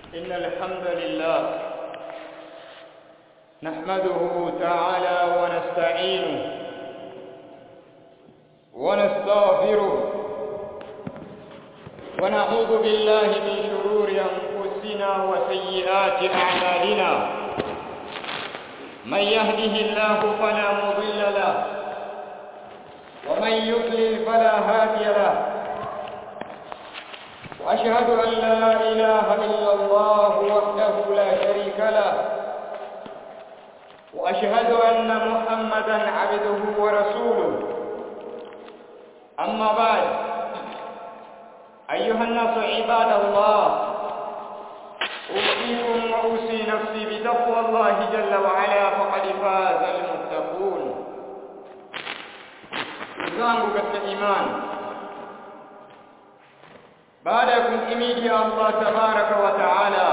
إن الحمد لله نحمده تعالى ونستعينه ونستغفره ونعوذ بالله من شرور أنفسنا وسيئات أعمالنا من يهده الله فلا مضل له ومن يضلل فلا هادي له وأشهد أن لا إله إلا الله وحده لا شريك له وأشهد أن محمدا عبده ورسوله أما بعد أيها الناس عباد الله أوصيكم وأوصي نفسي بتقوى الله جل وعلا فقد فاز المتقون zangu katika imani baada ya kumhimidi Allah tabaraka wa taala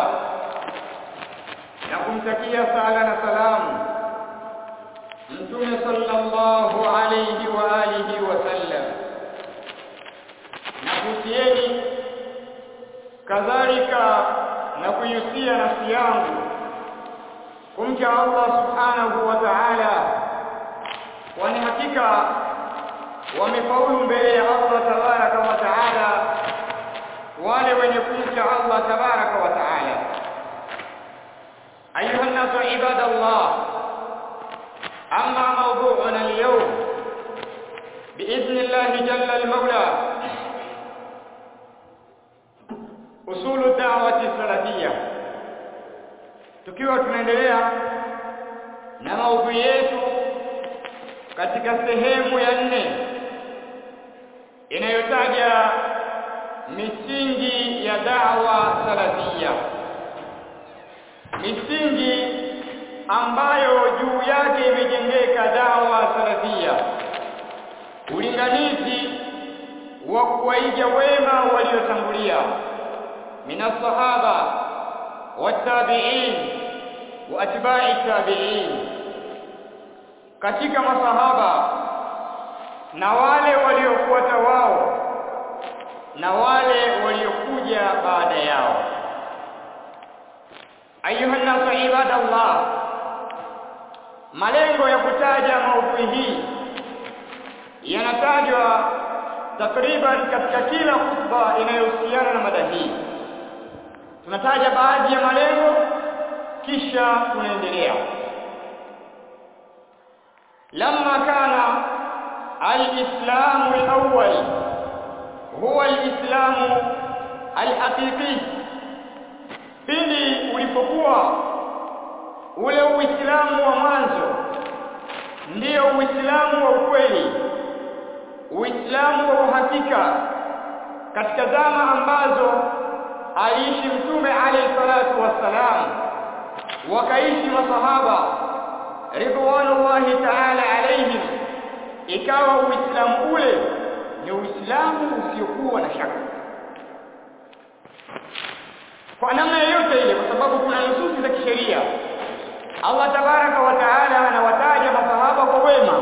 na kumtakia sala na salamu mtume sallallahu alayhi wa alihi wasallam na kutieni kadhalika na kuihusia nafsi yangu kumcha Allah subhanahu wa ta'ala kwani hakika wamefaulu mbele ya Allah tabaraka wa taala wale wenye kumcha Allah tabaraka wa taala ayuha nasu ibadallah amma mawdu'una al-yawm باذن الله جل المولى usul da'wati salafia tukiwa tunaendelea na maudhui yetu katika sehemu ya nne inayotaja misingi ya da'wa salafia misingi ambayo juu yake imejengeka da'wa salafia ulinganizi wa kuwaiga wema waliotangulia minas sahaba watabi'in wa atba'i tabi'in katika masahaba na wale waliofuata wao na wale waliokuja baada yao ayuha nasu ibadallah malengo ya kutaja maudhui hii yanatajwa takriban katika kila khutba inayohusiana na mada hii tunataja baadhi ya malengo kisha tunaendelea لما كان الإسلام الأول هو الإسلام الحقيقي pindi ulipokuwa ule uislamu wa mwanzo ndio uislamu wa ukweli uislamu wa uhakika katika zama ambazo aliishi mtume alayhi salatu wassalam wakaishi masahaba ridwanullahi ta'ala alayhim ikawa uislamu ule ni uislamu usiokuwa na shaka kwa namna yoyote ile kwa sababu kuna nususi za kisheria Allah tabaraka wa taala anawataja masahaba kwa wema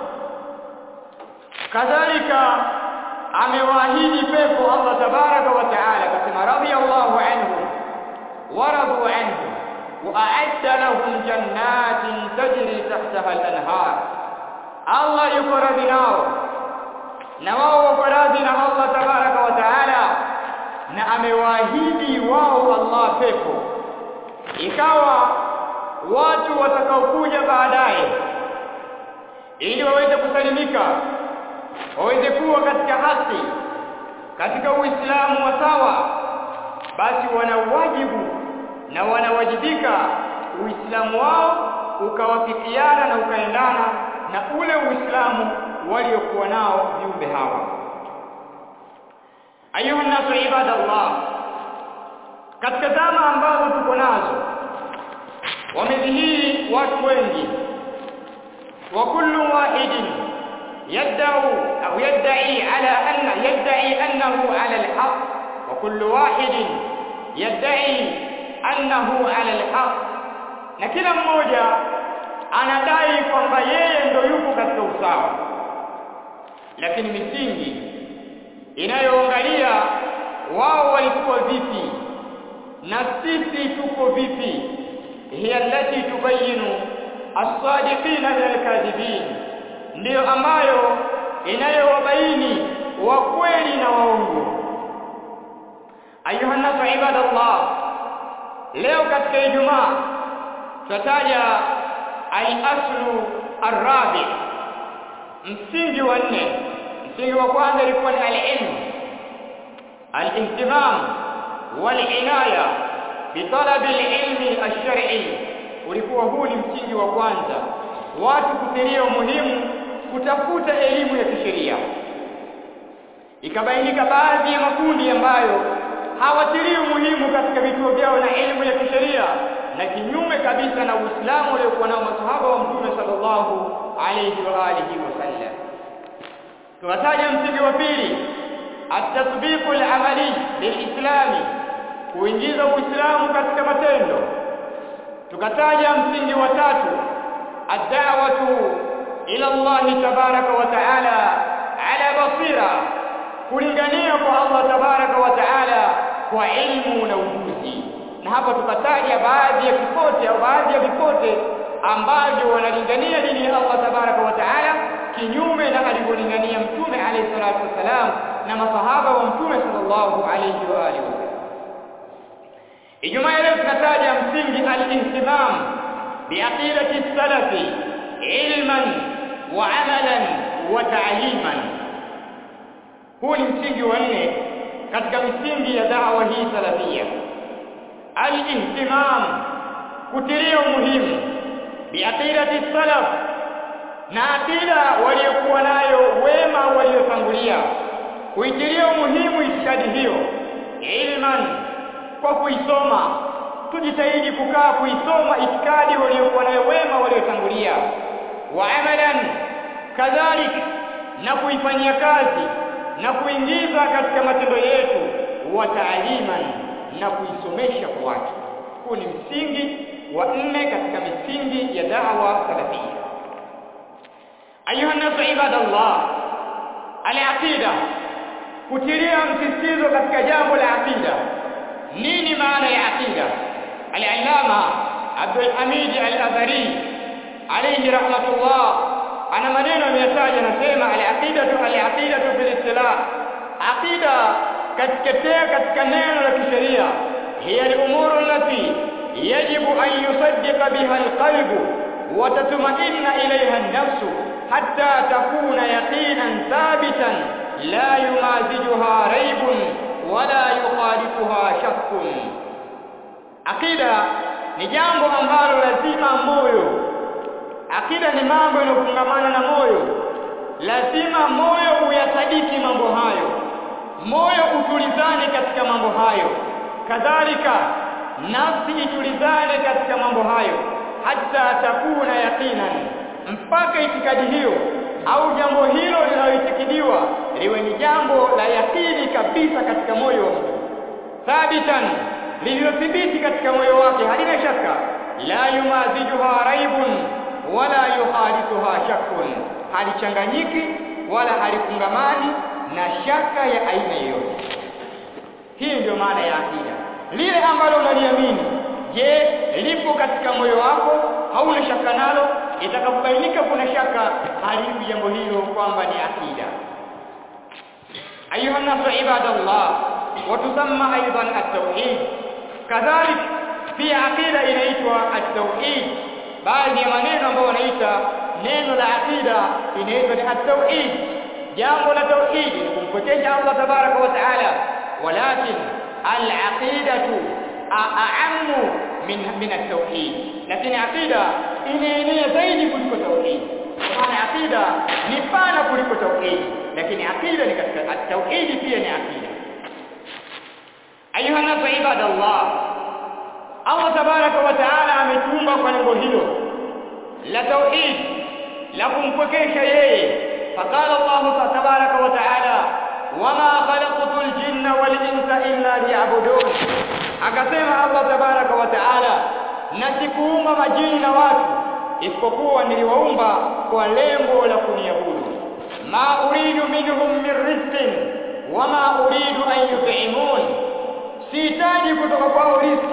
kadhalika amewaahidi pepo Allah tabaraka wa taala akasema radiyallahu anhum waradu anhu وأعد لهم جنات تجري تحتها الأنهار الله يقرب nao na wao wako radhi na Allah tabaraka wa taala na amewaahidi wao Allah pepo ikawa watu watakaokuja baadaye ili waweze kusalimika waweze kuwa katika haki katika uislamu wa sawa basi wana wajibu na wanawajibika uislamu wao ukawafikiana na ukaendana na ule uislamu waliokuwa nao viumbe hawa ayuha nasu ibadallah katika zama ambazo tuko nazo wamedhihiri watu wengi wa kullu wahidin yad'u au yad'i ala anna yad'i annahu ala alhaq wa kullu wahidin yad'i annahu ala alhaq na kila mmoja anadai kwamba yeye ndo yuko katika usawa lakini misingi inayoangalia wao walikuwa vipi na sisi tuko vipi hiya allati tubayinu as-sadiqina min al-kadhibin ndiyo ambayo inayowabaini wa kweli na waongo ayuha nasu ibadallah leo katika ijumaa tutataja al-aslu ar-rabi msingi wa nne msingi wa kwanza ilikuwa ni al-ilm al-ihtimam wal-inaya bitalab al-ilmi ash-shar'i ulikuwa huu ni msingi wa kwanza watu kutilia umuhimu kutafuta elimu ya kisheria ikabainika baadhi ya makundi ambayo hawatilii umuhimu katika vituo vyao na elimu ya kisheria na kinyume kabisa na Uislamu uliokuwa nao masahaba wa Mtume sallallahu alayhi wa alihi wasallam tunataja msingi wa pili at-tatbiq al-amali lil-islami kuingiza Uislamu katika matendo tukataja msingi wa tatu ad-da'watu ila Allah tabaraka wa ta'ala ala basira kulingania kwa Allah tabaraka wa ta'ala kwa elimu na ujuzi na hapa tukataja baadhi ya vipote au baadhi ya vipote ambavyo wanalingania dini ya Allah tabaraka wa ta'ala kinyume na alivyolingania mtume alayhi salatu wasalam na masahaba wa mtume sallallahu alayhi wa alihi wasallam Ijumaa leo tunataja msingi al-ihtimam biaqidati salafi ilman wa amalan wa ta'liman huu ni msingi wa nne katika misingi ya da'wa hii salafia al-ihtimam kutilia umuhimu biaqidati salaf na akida waliokuwa nayo wema waliotangulia kuitilia umuhimu itikadi hiyo ilman kwa kuisoma tujitahidi kukaa kuisoma itikadi waliokuwa nayo wema waliotangulia wa amalan kadhalik na kuifanyia kazi na kuingiza katika matendo yetu wa taaliman na kuisomesha kwa watu huu ni msingi wa nne katika misingi ya da'wa salafia ayuha nasu ibadallah al-aqida kutilia msisitizo katika jambo la aqida nini maana ya aqida al-allama Abdul Hamid al-Azhari alayhi rahmatullah ana maneno ameyataja anasema al-aqidatu al-aqidatu fil istilah aqida katika katika neno la kisheria hiya al-umuru allati yajibu an yusaddiqa biha al-qalbu wa tatma'inna ilayha an-nafsu hatta takuna yaqinan thabitan la yumazijuha raibun wala yukhalifuha shakkun akida ni jambo ambalo lazima moyo akida ni mambo yanofungamana na moyo lazima moyo uyasadiki mambo hayo moyo utulizane katika mambo hayo kadhalika nafsi itulizane katika mambo hayo hata takuna yaqinan mpaka itikadi hiyo au jambo hilo linaloitikidiwa liwe ni jambo la yakini kabisa katika moyo wa mtu thabitan lililothibiti katika moyo wake halina shaka la yumazijuha raibun wala yuhadithuha shakkun halichanganyiki wala halifungamani na shaka ya aina yoyote hii ndio maana ya akida lile ambalo unaliamini je lipo katika moyo wako hauna shaka nalo itakapobainika kuna shaka halipi jambo hilo kwamba ni akida ayuha nasu ibadallah watusamma aidan at-tauhid kadhalik pia akida inaitwa at-tauhid baadhi ya maneno ambayo wanaita neno la akida inaitwa ni at-tauhid jambo la tauhid ni kumpokesha Allah tabaraka wa taala walakin al-aqidatu a'ammu min min at-tauhid lakini aqida inaenea zaidi kuliko tauhid maana aqida ni pana kuliko tauhid lakini aqida ni katika at-tauhid pia ni aqida ayuha nasu ibadallah Allah tabaraka wa taala ametumba kwa lengo hilo la tauhid la kumpokesha yeye faqala Allah tabaraka wa taala wama khalaqtul jinna wal insa illa liya'budun akasema Allah tabaraka wa taala na sikuumba majini na watu isipokuwa niliwaumba kwa lengo la kuniabudu ma uridu minhum min rizqin wama uridu an yut'imun sihitaji kutoka kwao riziki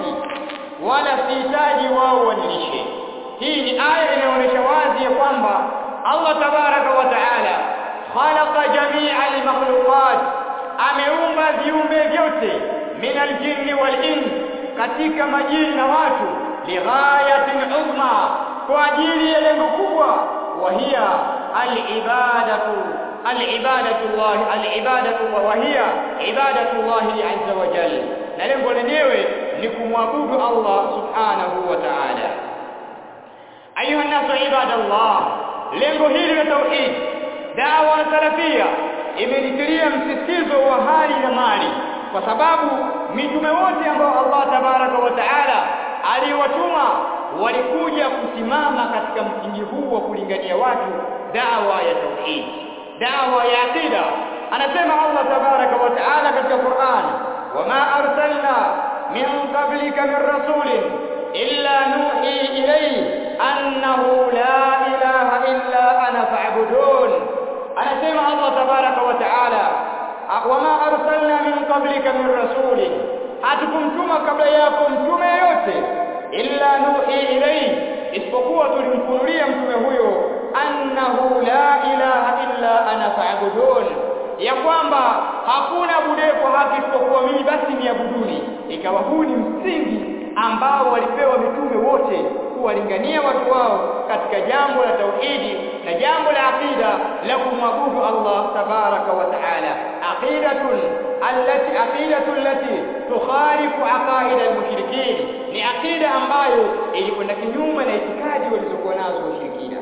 hii ni aya inaonyesha wazi ya kwamba Allah tabaraka wa taala khalaqa jamia al-makhluqat ameumba viumbe vyote min al-jinni wal-ins katika majini na watu lighayatin uzma kwa ajili ya lengo kubwa wa hiya al-ibadatu al-ibadatu Allah al-ibadatu wa hiya ibadatu Allah azza wa jalla na lengo lenyewe ni kumwabudu Allah subhanahu wa ta'ala ayuha nasu ibadallah lengo hili la tauhid dawa salafia imelitilia msisitizo wa hali na mali kwa sababu mitume wote ambao Allah tabaraka wa taala aliwatuma walikuja kusimama katika msingi huu wa kulingania watu dawa ya tauhid dawa ya aqida anasema Allah tabaraka wa taala katika Qur'an wama arsalna min qablika min rasulin illa nuhi ilayhi annahu la ilaha illa ana fa'budun anasema Allah tabaraka wa taala wama arsalna min qablika min rasulin hatukumtuma kabla yako mtume yote illa nuhi ilayhi isipokuwa tulimfunulia mtume huyo annahu la ilaha illa ana fa'budun ya kwamba hakuna bude kwa haki isipokuwa mimi basi niabuduni ikawa huu ni msingi ambao walipewa mitume wote kuwalingania watu wao katika jambo la tauhidi na jambo la aqida la kumwabudu Allah tabaraka wa taala aqidatun allati aqidatu allati tukhalifu aqaid almushrikin ni aqida ambayo ilikwenda kinyume na itikadi walizokuwa nazo washirikina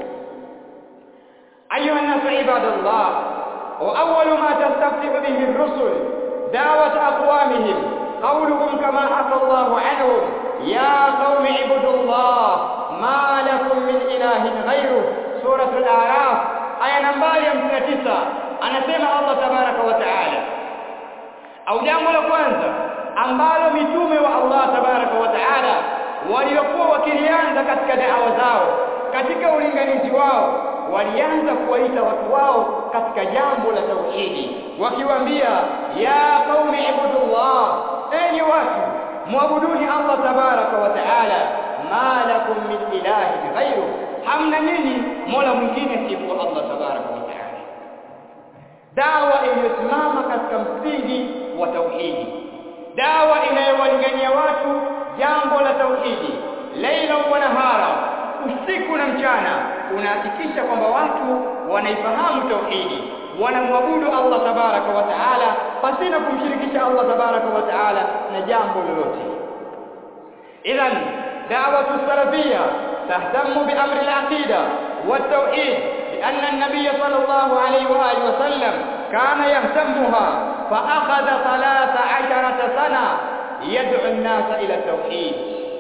ayuha nasu ibadallah wa awwalu ma tastaftihu bihi ar-rusul da'wat aqwamihim qawluhum kama haka Allahu anhum ya qaumi ibudullah ma lakum min ilahin ghayruh suratul a'raf aya nambari 59 anasema Allah tabaraka wa taala au jambo la kwanza ambalo mitume wa Allah tabaraka wa taala waliokuwa wakilianza katika da'wa zao katika ulinganizi wao walianza kuwaita watu wao katika jambo la tauhidi wakiwaambia ya qaumi ibudullah enyi watu muabuduni Allah tabaraka wa taala ma lakum min ilahin ghayru hamna nini mola mwingine siku Allah tabaraka wa taala dawa iliyosimama katika msingi wa tauhidi dawa inayowalingania watu jambo la tauhidi laila wa nahara usiku na mchana unahakikisha kwamba watu wanaifahamu tauhidi wanamwabudu Allah tabaraka wa taala pasina kumshirikisha Allah tabaraka wa taala na jambo lolote idhan da'watu salafiyya tahtamu bi amri al-aqida wat-tauhid لأن النبي صلى الله عليه وآله وسلم كان يهتمها فأخذ ثلاث عشرة سنة يدعو الناس إلى التوحيد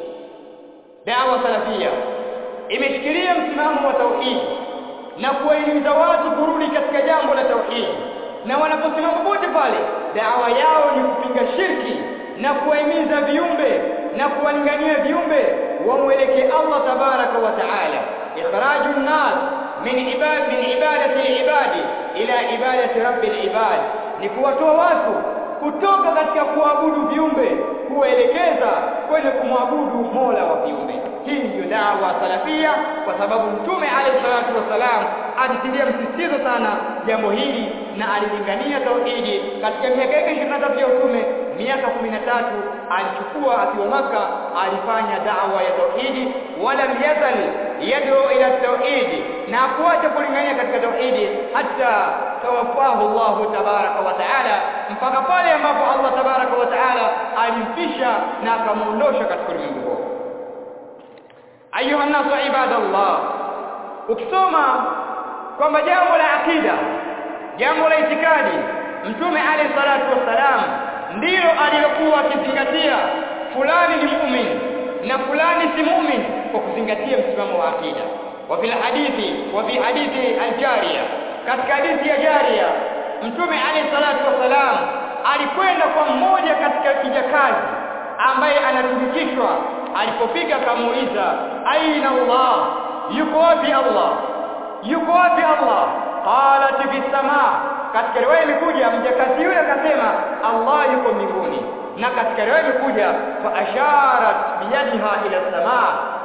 دعوة سلفية imeshikilia msimamo wa tauhidi na kuwahimiza watu kurudi katika jambo la tauhidi na wanaposimama pote pale dawa yao ni kupinga shirki na kuwahimiza viumbe na kuwalingania viumbe wamwelekee Allah tabaraka wa taala ikhraju nnas min ibad min ibadati al-ibadi ila ibadati rabbil ibad ni kuwatoa watu kutoka katika kuabudu viumbe kuwaelekeza kwenye kumwabudu Mola wa viumbe hii ndio dawa salafia kwa sababu mtume alayhi salatu wasalam alitilia msisitizo sana jambo hili na alilingania tauhidi katika miaka yake 23 ya utume miaka 13 alichukua akiwa maka alifanya dawa ya tauhidi wala yazal yad'u ila tauhidi na kuacha kulingania katika tauhidi hata tawafahu Allah tabaraka wa taala mpaka pale ambapo Allah tabaraka wa taala alimfisha na akamuondosha katika ulimwengu huo ayuha nasu ibadallah ukisoma kwamba jambo la akida jambo la itikadi mtume alayhi salatu wassalam ndilo alilokuwa akizingatia fulani ni muumini na fulani si muumini kwa kuzingatia msimamo wa akida wa fil hadithi wa fi hadithi al-jariya katika hadithi ya jaria mtume alayhi salatu wassalam alikwenda kwa mmoja katika kijakazi ambaye anatumikishwa alipofika akamuuliza aina Allah yuko wapi Allah yuko wapi Allah qalat fi samaa katika riwaya imekuja mjakazi yule akasema Allah yuko mbinguni na katika riwaya imekuja fa asharat biyadiha ila samaa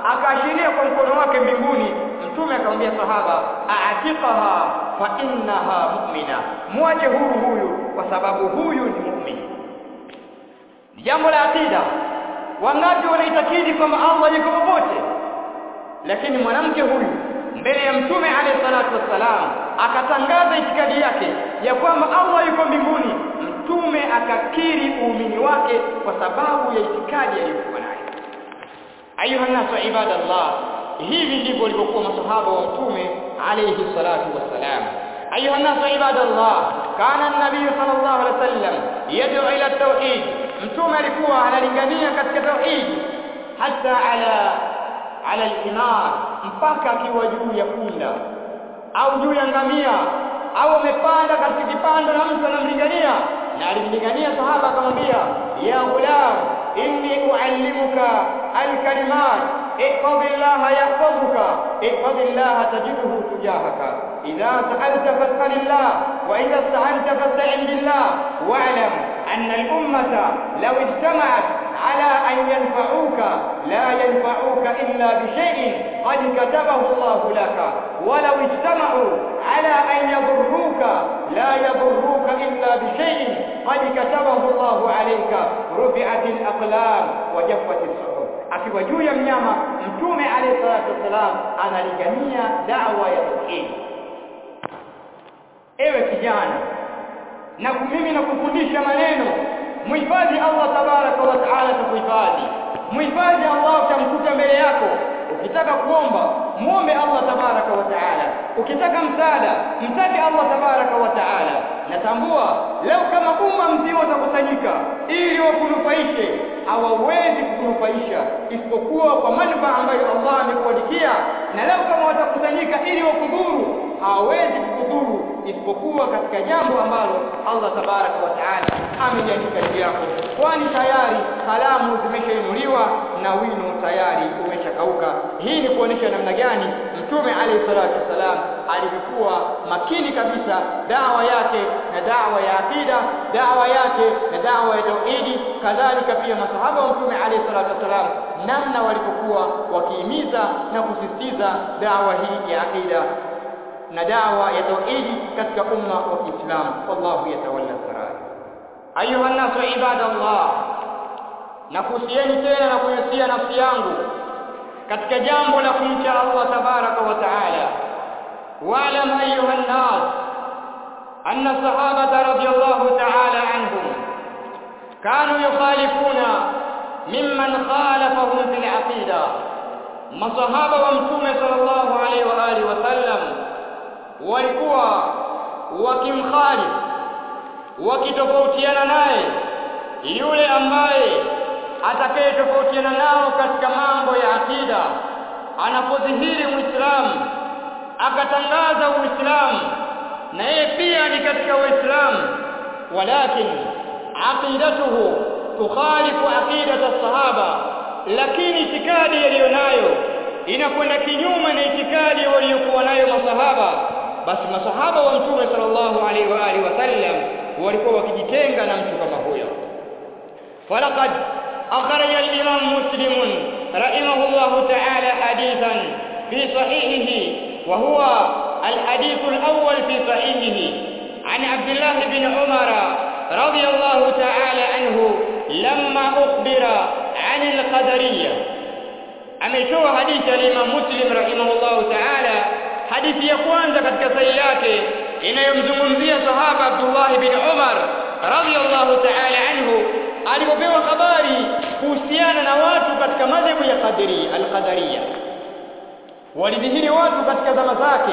akaashiria kwa mkono wake mbinguni mtume akamwambia sahaba aatiqaha fa innaha mu'mina mwache huru huyu kwa sababu huyu ni mu'min jambo la akida wangapi wanaitakidi kwamba Allah yuko popote lakini mwanamke huyu mbele ya mtume alayhi salatu wassalam akatangaza itikadi yake ya kwamba Allah yuko mbinguni mtume akakiri uumini wake kwa sababu ya itikadi aliyokuwa nayo ayuha nasu ibadallah hivi ndivyo walivyokuwa masahaba wa mtume alayhi salatu wassalam ayuha nasu ibadallah kana an-nabiy sallallahu alayhi wasallam yad'u ila at-tauhid mtume alikuwa analingania katika tauhid hata ala ala al-himar mpaka akiwa juu ya punda au juu ya ngamia au amepanda katika kipando na mtu anamlingania na alimlingania sahaba akamwambia ya ghulam inni uallimuka alkalimat ihfazillaha yahfazuka ihfazillaha tajidhu tujahaka idha sa'alta fas'alillah wa idha ista'anta fasta'in billah wa'lam anna al-ummata law ijtama'at على أن ينفعوك لا ينفعوك إلا بشيء قد كتبه الله لك ولو اجتمعوا على أن يضروك لا يضروك إلا بشيء قد كتبه الله عليك رفعت الأقلام وجفت الصحف akiwa juu ya mnyama mtume alayhi salatu wasalam analingania dawa ya tauhid ewe kijana na mimi nakufundisha maneno muhifadhi Allah tabaraka wa taala atakuhifadhi muhifadhi Allah utamkuta mbele yako ukitaka kuomba muombe Allah tabaraka wa taala ukitaka msaada mtake Allah tabaraka wa taala natambua leo kama umma mzima utakusanyika ili wakunufaishe hawawezi kukunufaisha isipokuwa kwa manufaa ambayo Allah amekuandikia na leo kama watakusanyika ili wakudhuru hawawezi kukudhuru isipokuwa katika jambo ambalo Allah tabaraka wa taala ameliandika juu yako kwani tayari kalamu zimeshainuliwa na wino tayari umeshakauka hii ni kuonesha namna gani mtume alayhi salatu wasalam alikuwa makini kabisa dawa yake na dawa ya akida dawa yake na dawa ya tauhidi kadhalika pia masahaba wa mtume alayhi salatu wasalam namna walipokuwa wakihimiza na kusisitiza dawa hii ya akida na dawa ya tauhidi katika umma wa Kiislamu wallahu yatawalla sarai ayuha nasu ibadallah nakuhusieni tena na kuhusia nafsi yangu katika jambo la kumcha Allah tabaraka wa taala wa'lam ayuha an-nas anna sahabata radiyallahu ta'ala anhum kanu yukhalifuna mimman khalafahum fil aqida masahaba wa mtume sallallahu alaihi wa alihi wasallam walikuwa wakimkhalifu wakitofautiana naye yule ambaye atakayetofautiana nao katika mambo ya akida anapodhihiri muislamu akatangaza uislamu na yeye pia ni katika uislamu walakin aqidatuhu tukhalifu aqidata sahaba lakini itikadi yaliyonayo inakwenda kinyume na itikadi waliokuwa nayo masahaba basi masahaba wa mtume sallallahu alaihi wa alihi wasallam walikuwa wakijitenga na mtu kama huyo falaqad akhraja al-imam muslim rahimahullah ta'ala hadithan fi sahihihi wa huwa al-hadith al-awwal fi sahihihi عن عبد الله بن عمر رضي الله تعالى عنه لما أخبر عن القدرية ametoa hadithi ya Imam Muslim rahimahullahu ta'ala hadithi ya kwanza katika sahihi yake inayomzungumzia sahaba Abdullah bin Umar radhiyallahu ta'ala anhu alipopewa habari kuhusiana na watu katika madhehebu ya Qadari al-Qadariyya walidhihiri watu katika zama zake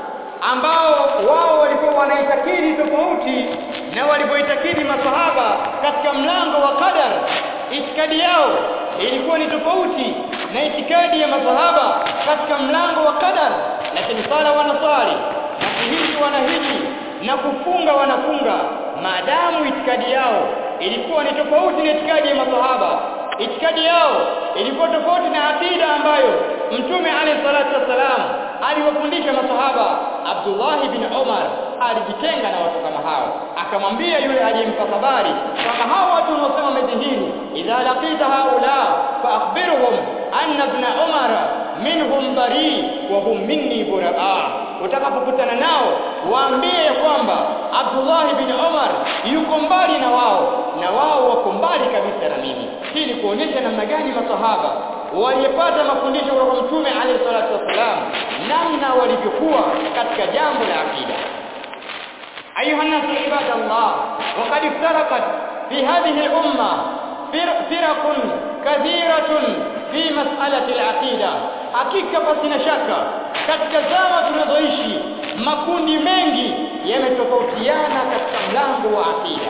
ambao wao walikuwa wanaitakidi tofauti na walipoitakidi masahaba katika mlango wa qadar itikadi yao ilikuwa ni tofauti na itikadi ya masahaba katika mlango wa qadar lakini sala wanasali na kuhiji wanahiji na kufunga wanafunga maadamu itikadi yao ilikuwa ni tofauti na itikadi ya masahaba itikadi yao ilikuwa tofauti na akida ambayo mtume alayhi salatu wasalam aliwafundisha masahaba Abdullah bin Umar alijitenga na watu kama hao akamwambia yule aliyempa habari kwamba hao watu wanaosema medhihiri idha laqita haula fa akhbirhum anna ibn Umar minhum bari wa hum minni buraa utakapokutana nao waambie kwamba Abdullah bin Umar yuko mbali na wao na wao wako mbali kabisa na mimi hii ni kuonyesha namna gani masahaba waliyepata mafundisho kutoka kwa mtume alayhi salatu wasalam namna walivyokuwa katika jambo la akida أيها الناس عباد الله وقد افترقت في هذه الأمة فرق كثيرة في مسألة العقيدة hakika pasina shaka katika zama tunazoishi makundi mengi yametofautiana katika mlango wa akida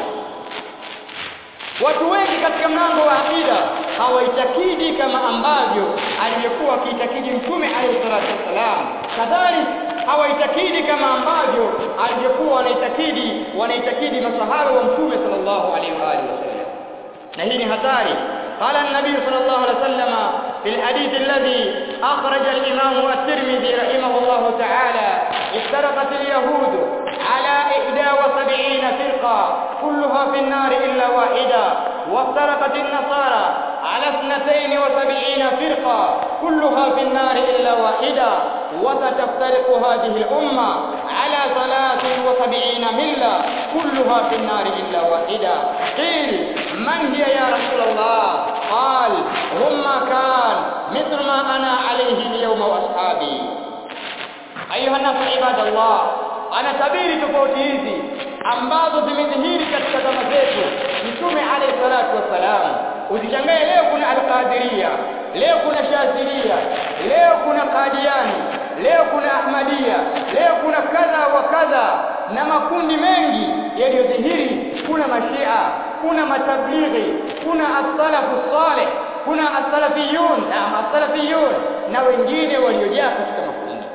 watu wengi katika mlango wa akida hawaitakidi kama ambavyo alivyokuwa akiitakidi mtume alayhi salatu wassalam kadhalika hawaitakidi kama ambavyo alivyokuwa wanaitakidi wanaitakidi masahaba wa mtume sallallahu alaihi wa alihi wasallam na hii ni hatari قال النبي صلى الله عليه وسلم في الحديث الذي أخرج الإمام الترمذي رحمه الله تعالى افترقت اليهود على إحدى وسبعين فرقة كلها في النار إلا واحدة وافترقت النصارى على اثنتين وسبعين فرقة كلها في النار إلا واحدة وستفترق هذه الأمة على ثلاث وسبعين ملة كلها في النار إلا واحدة قيل من هي يا رسول الله قال هم ما كان مثل ما أنا عليه اليوم وأصحابي أيها الناس عباد الله أنا tabiri tofauti hizi ambazo zimedhihiri katika zama zetu mtume alayhi salatu wassalam usichangae leo kuna alqadiria leo kuna shaziria leo kuna qadiani leo kuna ahmadia leo kuna kadha wa kadha na makundi mengi yaliyodhihiri kuna mashia kuna matablighi kuna as-salafu salih kuna as-salafiyun na as-salafiyun na wengine waliojaa katika makundi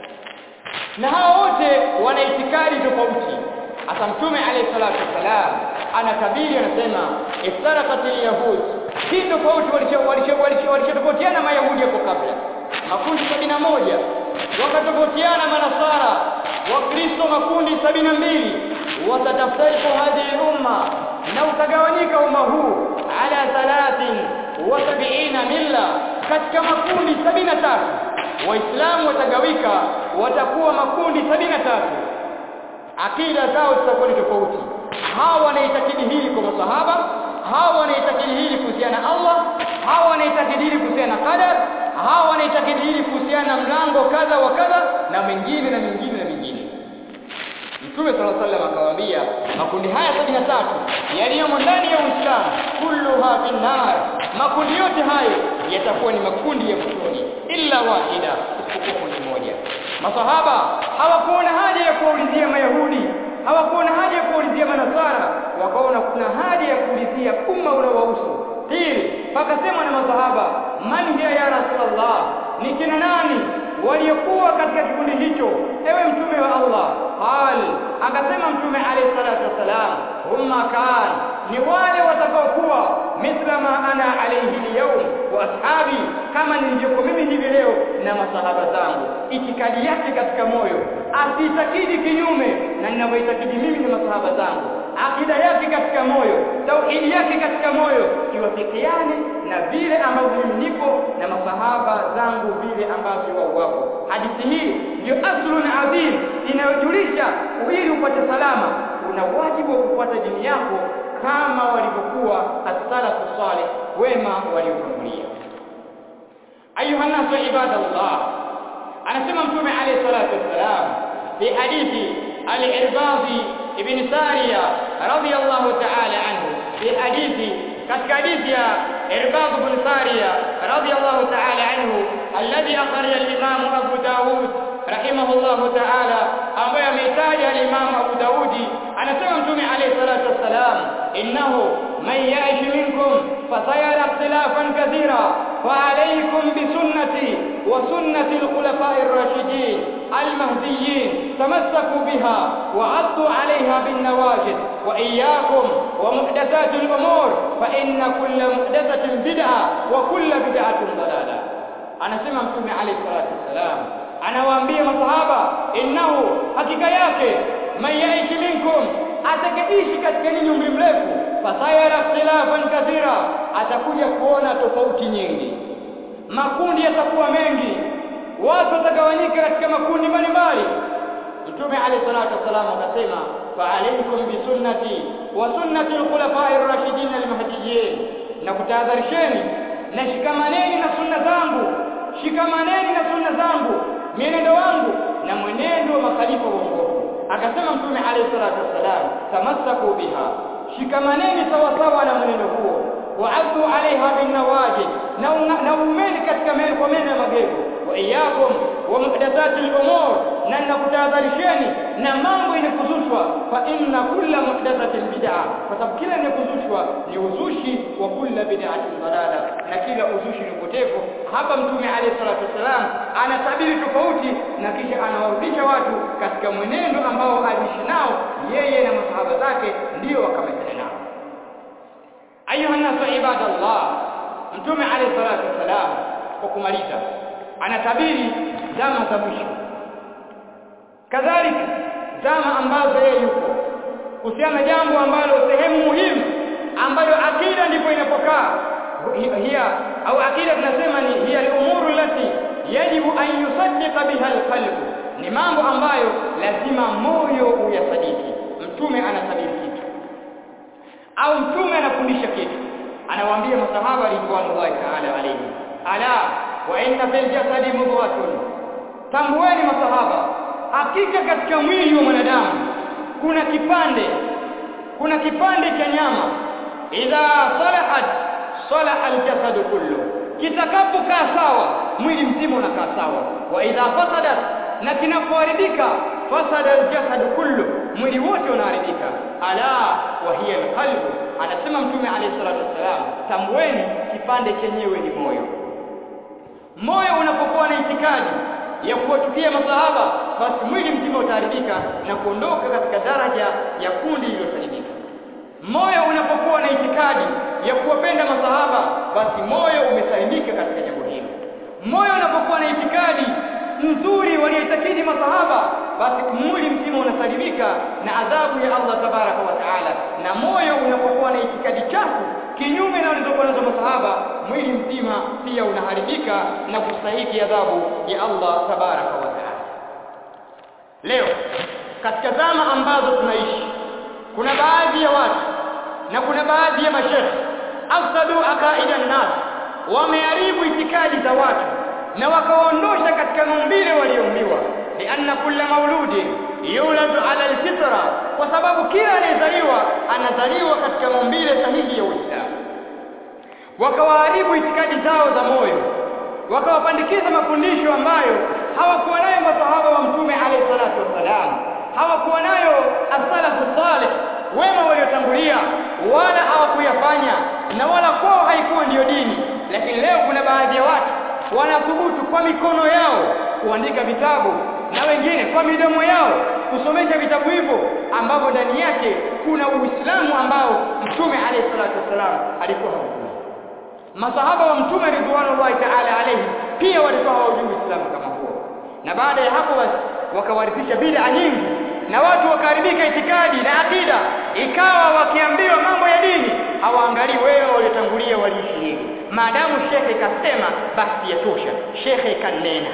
na hao wote wana itikadi tofauti hata mtume alayhi salatu wasalam anatabiri anasema iftaraqat al-yahud hii tofauti walichotofautiana mayahudi hapo kabla makundi sabini na moja wakatofautiana manasara wakristo makundi sabini na mbili watataftariku hadhihi umma na utagawanyika umma huu ala thalathin wa sabiina milla katika makundi sabini na tatu waislamu watagawika watakuwa makundi sabini na tatu akida zao zitakuwa ni tofauti hawa wanaitakidi hili kwa masahaba hawa wanaitakidi hili kuhusiana na Allah hawa wanaitakidi hili kuhusiana na qadar hawa wanaitakidi hili kuhusiana na mlango kadha wa kadha na mengine na mengine na mengine Mtume صلى الله عليه وسلم akawaambia makundi haya 73 yaliyomo ndani ya Uislamu kulluha finnar makundi yote hayo yatakuwa ni makundi ya motoni illa wahida isipokuwa kundi moja masahaba hawakuona haja ya kuulizia mayahudi hawakuona haja ya kuulizia manasara wakaona kuna haja ya kuulizia umma unaowahusu pili pakasema na masahaba man hiya ya rasulullah ni kina nani waliokuwa katika kikundi hicho ewe mtume wa Allah qal akasema mtume alayhi salatu wasalam humma kan ni wale watakaokuwa mithla ma ana alayhi liyawm wa ashabi kama nilivyokuwa mimi hivi leo na masahaba zangu itikadi yake katika moyo asitakidi kinyume na ninavyoitakidi mimi na masahaba zangu akida yake katika moyo tauhidi yake katika moyo iwafikiane na vile ambavyo mimi nipo na masahaba zangu vile ambavyo wao wapo hadithi hii ndio aslun adhim inayojulisha ili upate salama una wajibu wa kufuata dini yako kama walivyokuwa as-salafu salih wema waliotangulia ayuha nasu ibadallah anasema mtume alayhi salatu wassalam fi hadithi al-irbadi ibn sariya radiyallahu ta'ala anhu fi hadithi katika hadithi ya irbad ibn sariya radiyallahu ta'ala anhu alladhi akhraja al-imam abu daud rahimahullahu ta'ala ambaye ameitaja al-imam abu daudi anasema mtume alayhi salatu wassalam innahu man ya'ish minkum fasayara ikhtilafan kathira فعليكم بسنتي وسنة الخلفاء الراشدين المهديين تمسكوا بها وعضوا عليها بالنواجذ وإياكم ومحدثات الأمور فإن كل محدثة بدعة وكل بدعة ضلالة أنا سمع مكتوب عليه الصلاة والسلام أنا وأنبيه مصحابة إنه حقيقة yake من يعيش منكم atakaishi katika ninyi umri mrefu fasayara ikhtilafan kathira atakuja kuona tofauti nyingi makundi yatakuwa mengi watu watagawanyika katika makundi mbalimbali mtume alayhi salatu wasalam akasema fa alaykum bi sunnati wa sunnati al-khulafa'i ar-rashidin al-mahdiyyin na kutahadharisheni na shikamaneni na sunna zangu shikamaneni na sunna zangu mienendo wangu na mwenendo wa makhalifa waongofu akasema mtume alayhi salatu wasalam tamassaku biha shikamaneni sawa sawa na mwenendo huo waaddu alaiha bin nawajid na umeni katika meno kwa meno ya magego wa iyakum wa muhdathati al-umur na nakutahadharisheni na mambo yenye kuzushwa fa inna kulla muhdathatin bid'a kwa sababu kila yenye kuzushwa ni uzushi wa kulla bid'atin dalala na kila uzushi ni upotevu hapa mtume alayhi salatu wasalam anatabiri tofauti na kisha anawarudisha watu katika mwenendo ambao aliishi nao yeye na masahaba zake ndio wakamezana nao ayuha nasu ibadallah mtume alayhi salatu wasalam kwa kumaliza anatabiri zama za mwisho kadhalika zama ambazo yeye yuko kuhusiana jambo ambalo sehemu muhimu ambayo akida ndipo inapokaa hiya au akida tunasema ni hiya al-umuru lati yajibu an yusaddiqa biha al-qalb ni mambo ambayo lazima moyo uyasadiki mtume anatabiri kitu au mtume anafundisha kitu anawaambia masahaba ridwanullahi ta'ala alayhi ala wa inna fil jasadi mudghatun tambueni masahaba hakika katika mwili wa mwanadamu kuna kipande kuna kipande cha nyama idha salahat salaha aljasad kullu kitakapokaa sawa mwili mzima unakaa sawa wa idha fasadat na kinapoharibika fasada aljasad kullu mwili wote unaharibika ala wa hiya alqalb anasema mtume alayhi salatu wasalam tambueni kipande chenyewe ni moyo moyo unapokuwa na itikadi ya kuwachukia masahaba basi mwili mzima utaharibika na kuondoka katika daraja ya kundi lililosalimika moyo unapokuwa na itikadi ya kuwapenda masahaba basi moyo umesalimika katika jambo hilo moyo unapokuwa na itikadi nzuri walioitakidi masahaba basi mwili mzima unasalimika na adhabu ya Allah tabaraka wa taala na moyo unapokuwa na itikadi chafu kinyume na walizokuwa nazo masahaba mwili mzima pia unaharibika na kustahiki adhabu ya Allah tabaraka wa taala leo katika zama ambazo tunaishi kuna baadhi ya watu na kuna baadhi ya mashekhe afsadu aqaida nas wameharibu itikadi za watu na wakaondosha katika maumbile walioumbiwa lianna kulla mauludi yuladu ala alfitra kwa sababu kila anayezaliwa anazaliwa katika maumbile sahihi ya Uislamu wakawaharibu itikadi zao za moyo wakawapandikiza mafundisho ambayo hawakuwa nayo masahaba wa mtume alayhi salatu wassalam hawakuwa nayo as-salafu salih wema waliotangulia wala hawakuyafanya na wala kwao haikuwa ndiyo dini lakini leo kuna baadhi ya watu wanathubutu kwa mikono yao kuandika vitabu na wengine kwa midomo yao kusomesha vitabu hivyo ambavyo ndani yake kuna Uislamu ambao Mtume alayhi salatu wasalam alikuwa haujui. Masahaba wa Mtume ridwanullahi ta'ala alayhi pia walikuwa hawajui Uislamu kama huo, na baada ya hapo basi wakawarithisha bid'a nyingi na watu wakaharibika itikadi na akida, ikawa wakiambiwa mambo ya dini hawaangalii wewe waliotangulia waliishi hivi. Maadamu shekhe kasema, basi yatosha, shekhe kanena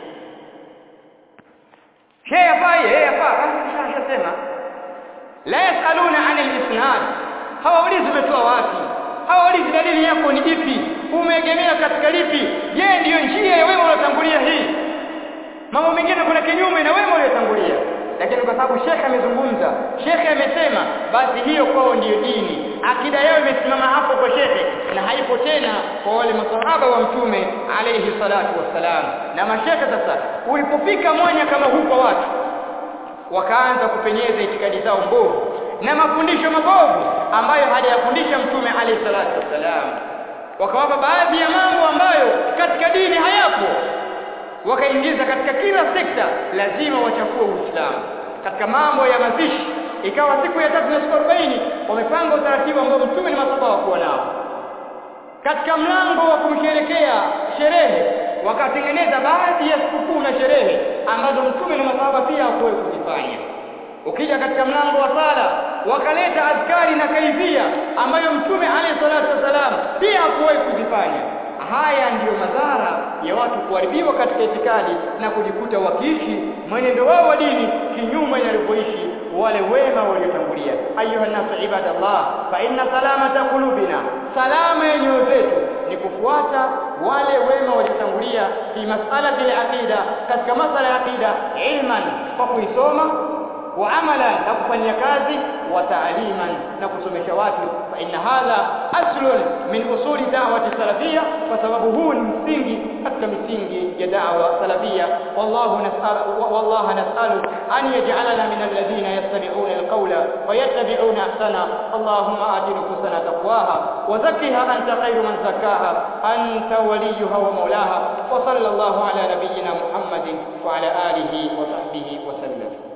Shehe afai, yeye afaa, basi shasema. La yasaluna anil isnad, hawaulizi umetoa wapi, hawaulizi dalili yako ni ipi, umeegemea katika lipi. Je, ndiyo njia ya wema uliotangulia hii? Mambo mengine kuna kinyume na wema uliotangulia, lakini kwa sababu shekhe amezungumza, shekhe amesema, basi hiyo kwao ndiyo dini. Akida yao imesimama hapo kwa shekhe na haipo tena kwa wale masahaba wa mtume alayhi salatu wassalam. Na mashekhe sasa, ulipofika mwanya kama huu kwa watu, wakaanza kupenyeza itikadi zao mbovu na mafundisho mabovu ambayo hajayafundisha mtume alayhi salatu wassalam, wakawapa baadhi ya mambo ambayo katika dini hayapo, wakaingiza katika kila sekta, lazima wachafue Uislamu katika mambo ya mazishi ikawa siku ya tatu na siku arobaini wamepanga utaratibu ambao mtume na masahaba hawakuwa nao. Katika mlango wa kumsherekea sherehe wakatengeneza baadhi ya sikukuu na sherehe ambazo mtume na masahaba pia hawakuwahi kuzifanya. Ukija katika mlango wa sala wakaleta adhkari na kaifia ambayo mtume alayhi salatu wasalam pia hakuwahi kuzifanya. haya ndiyo madhara ya watu kuharibiwa katika itikadi na kujikuta wakiishi mwenendo wao wa dini kinyume na walivyoishi wale wema waliotangulia ayuha nasu ibadallah fa inna salamata qulubina salama ya nyoyo zetu ni kufuata wale wema waliotangulia fi mas'alati al-aqida katika masala ya aqida ilman kwa kuisoma wa amalan na kufanyia kazi wa taaliman na kusomesha watu fa inna hadha aslun min usuli da'wati salafia kwa sababu huu ni msingi katika misingi ya da'wa salafia wallahu nas'al wallahu nas'alu an yaj'alana min alladhina yastami'una alqawla wa yattabi'una ahsana allahumma ati nufusana taqwaha wa zakkiha anta khayru man zakkaha anta waliyuha wa mawlaha wa sallallahu ala nabiyyina muhammadin wa ala alihi wa sahbihi wa sallam